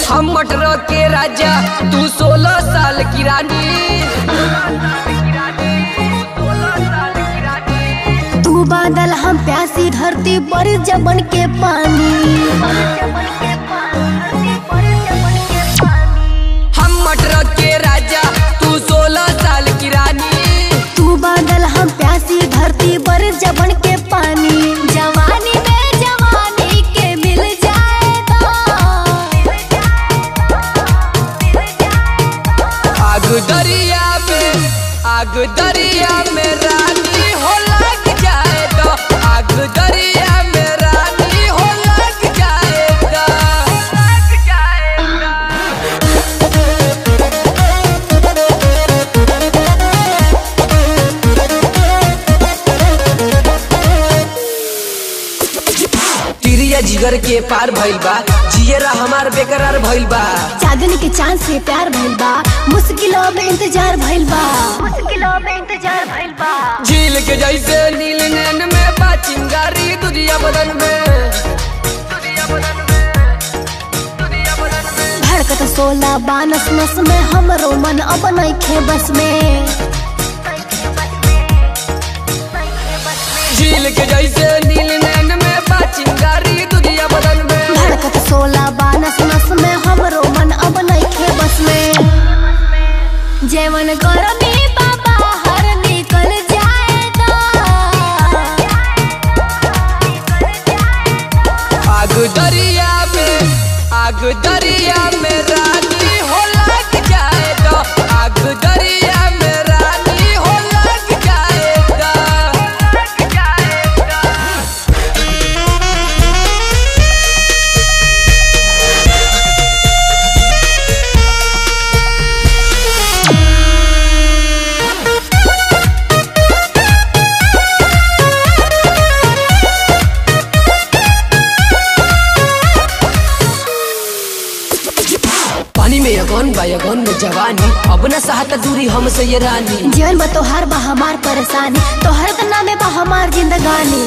हम मटर के राजा तू सोलह साल की रानी तू बादल हम प्यासी धरती पर जबन के पानी हम मटर के राजा तू सोलह साल की रानी तू बादल हम प्यासी धरती पर जबन के पानी जवानी में जवानी के मिल जाएगा आग दरिया में आग दरिया में रानी हो लग जाए तो आग दरिया में रानी हो लग जाएगा लग जाएगा तिरिया जिगर के पार भइल बा जियरा हमार बेकरार भइल बा चांदनी के चांद से प्यार भइल बा मुश्किलों में इंतजार भइल बा मुश्किलों में इंतजार भइल बा झील के जैसे नील नैन में बा चिंगारी दुनिया बदन में धड़कत सोला बानस नस में हमरो मन अब नइखे बस में झील के जैसे नील नैन में बा चिंगारी दुनिया बदन में धड़कत सोला बानस नस में हमरो मन अब नइखे बस में जेवन करमी बाबा हर निकल जाएगा आग दरिया में आग दरिया में रानी हो लग जाए तो आग दरिया में रानी हो लग जाएगा लग जाएगा पानी में अगन बा अगन में जवानी अब न सहत दूरी हमसे ये रानी जीवन में तोहार बा हमार परेशानी तोहर के नामे बा हमार जिंदगानी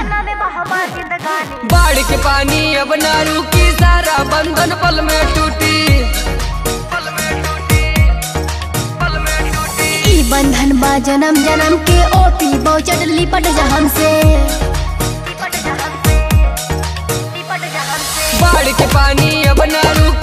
बाढ़ के पानी अब न रुकी सारा बंधन पल में टूटी ई बंधन बा जन्म जन्म के ओपी बहुचट लिपट जा हमसे बाढ़ के पानी अब न रुकी